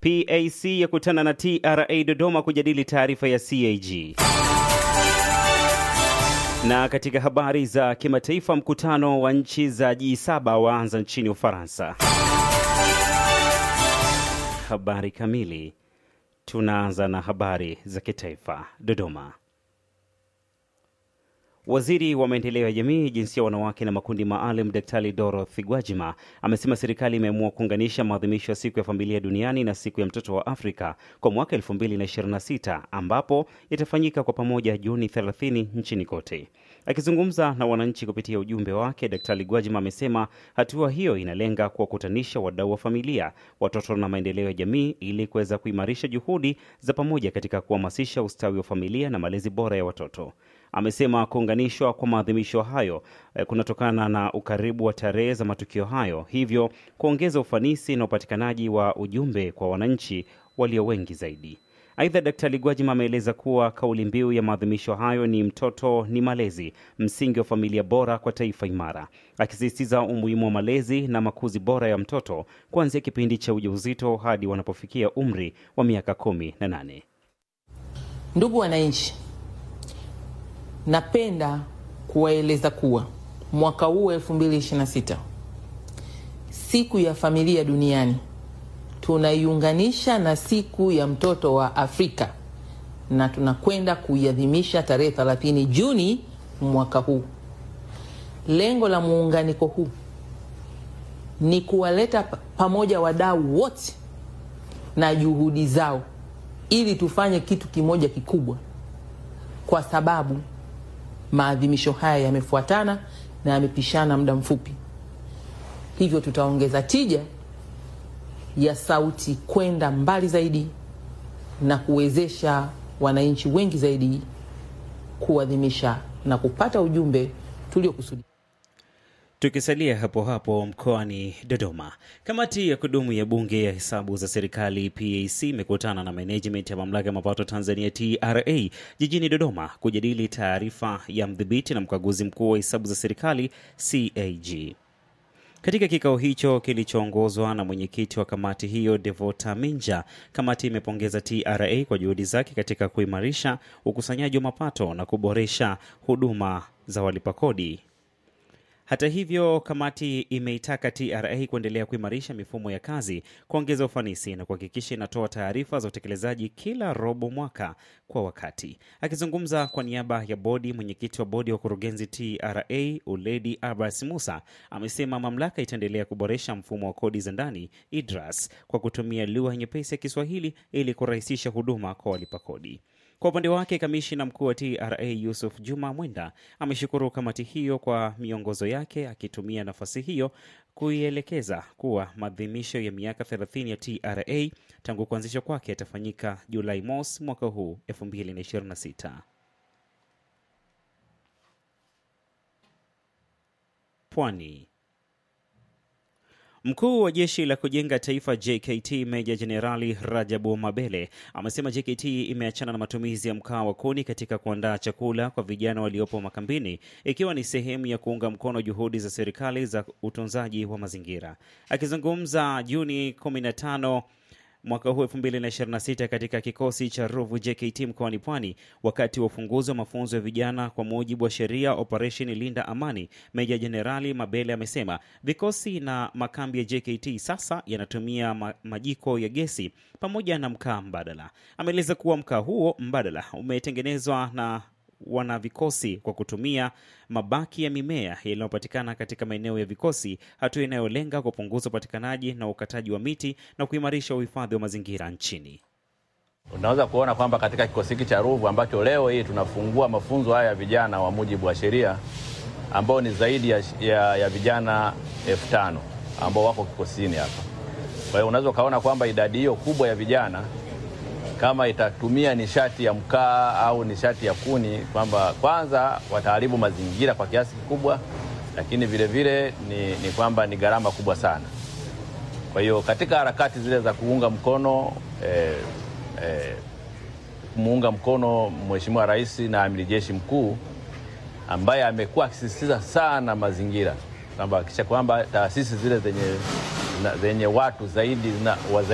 PAC yakutana na TRA Dodoma kujadili taarifa ya CAG. Na katika habari za kimataifa, mkutano wa nchi za G7 waanza nchini Ufaransa. Habari kamili. Tunaanza na habari za kitaifa. Dodoma. Waziri wa maendeleo ya jamii, jinsia, wanawake na makundi maalum, Daktari Dorothy Gwajima amesema serikali imeamua kuunganisha maadhimisho ya siku ya familia duniani na siku ya mtoto wa Afrika kwa mwaka 2026 ambapo itafanyika kwa pamoja Juni 30 nchini kote. Akizungumza na wananchi kupitia ujumbe wake, Daktari Gwajima amesema hatua hiyo inalenga kuwakutanisha wadau wa familia, watoto na maendeleo ya jamii ili kuweza kuimarisha juhudi za pamoja katika kuhamasisha ustawi wa familia na malezi bora ya watoto. Amesema kuunganishwa kwa maadhimisho hayo eh, kunatokana na ukaribu wa tarehe za matukio hayo, hivyo kuongeza ufanisi na upatikanaji wa ujumbe kwa wananchi walio wengi zaidi. Aidha, Daktari Gwajima ameeleza kuwa kauli mbiu ya maadhimisho hayo ni mtoto ni malezi, msingi wa familia bora kwa taifa imara, akisisitiza umuhimu wa malezi na makuzi bora ya mtoto kuanzia kipindi cha ujauzito hadi wanapofikia umri wa miaka kumi na nane. Ndugu wananchi, napenda kuwaeleza kuwa mwaka huu 2026 siku ya familia duniani tunaiunganisha na siku ya mtoto wa Afrika na tunakwenda kuiadhimisha tarehe 30 Juni mwaka huu. Lengo la muunganiko huu ni kuwaleta pamoja wadau wote na juhudi zao ili tufanye kitu kimoja kikubwa, kwa sababu maadhimisho haya yamefuatana na yamepishana muda mfupi, hivyo tutaongeza tija ya sauti kwenda mbali zaidi na kuwezesha wananchi wengi zaidi kuadhimisha na kupata ujumbe tuliokusudia. Tukisalia hapo hapo mkoani Dodoma, kamati ya kudumu ya bunge ya hesabu za serikali PAC imekutana na management ya mamlaka ya mapato Tanzania TRA jijini Dodoma kujadili taarifa ya mdhibiti na mkaguzi mkuu wa hesabu za serikali CAG. Katika kikao hicho kilichoongozwa na mwenyekiti wa kamati hiyo Devota Minja, kamati imepongeza TRA kwa juhudi zake katika kuimarisha ukusanyaji wa mapato na kuboresha huduma za walipa kodi. Hata hivyo, kamati imeitaka TRA kuendelea kuimarisha mifumo ya kazi, kuongeza ufanisi na kuhakikisha inatoa taarifa za utekelezaji kila robo mwaka kwa wakati. Akizungumza kwa niaba ya bodi, mwenyekiti wa bodi ya wakurugenzi TRA Uledi Abbas Musa amesema mamlaka itaendelea kuboresha mfumo wa kodi za ndani IDRAS kwa kutumia lugha nyepesi ya Kiswahili ili kurahisisha huduma kwa walipa kodi. Kwa upande wake kamishina mkuu wa TRA Yusuf Juma Mwenda ameshukuru kamati hiyo kwa miongozo yake, akitumia nafasi hiyo kuielekeza kuwa maadhimisho ya miaka 30 ya TRA tangu kuanzishwa kwake yatafanyika Julai mosi mwaka huu 2026. Pwani. Mkuu wa jeshi la kujenga taifa JKT Meja Jenerali Rajabu Mabele amesema JKT imeachana na matumizi ya mkaa wa kuni katika kuandaa chakula kwa vijana waliopo makambini ikiwa ni sehemu ya kuunga mkono juhudi za serikali za utunzaji wa mazingira. Akizungumza Juni 15 mwaka huu 2026 katika kikosi cha Ruvu JKT mkoani Pwani wakati wa ufunguzi wa mafunzo ya vijana kwa mujibu wa sheria Operation Linda Amani, Meja Jenerali Mabele amesema vikosi na makambi ya JKT sasa yanatumia ma majiko ya gesi pamoja na mkaa mbadala. Ameeleza kuwa mkaa huo mbadala umetengenezwa na wana vikosi kwa kutumia mabaki ya mimea yaliyopatikana katika maeneo ya vikosi, hatua inayolenga kupunguza upatikanaji na ukataji wa miti na kuimarisha uhifadhi wa mazingira nchini. Unaweza kuona kwamba katika kikosi hiki cha Ruvu ambacho leo hii tunafungua mafunzo haya ya vijana wa mujibu wa sheria ambao ni zaidi ya, ya, ya vijana elfu tano ambao wako kikosini hapa. Kwa hiyo unaweza ukaona kwamba idadi hiyo kubwa ya vijana kama itatumia nishati ya mkaa au nishati ya kuni, kwamba kwanza wataharibu mazingira kwa kiasi kikubwa, lakini vile vile ni, ni kwamba ni gharama kubwa sana. Kwa hiyo katika harakati zile za kuunga mkono eh, eh, kumuunga mkono Mheshimiwa Rais na Amiri Jeshi Mkuu ambaye amekuwa akisisitiza sana mazingira kwamba hakikisha kwamba taasisi zile zenye, zenye watu zaidi na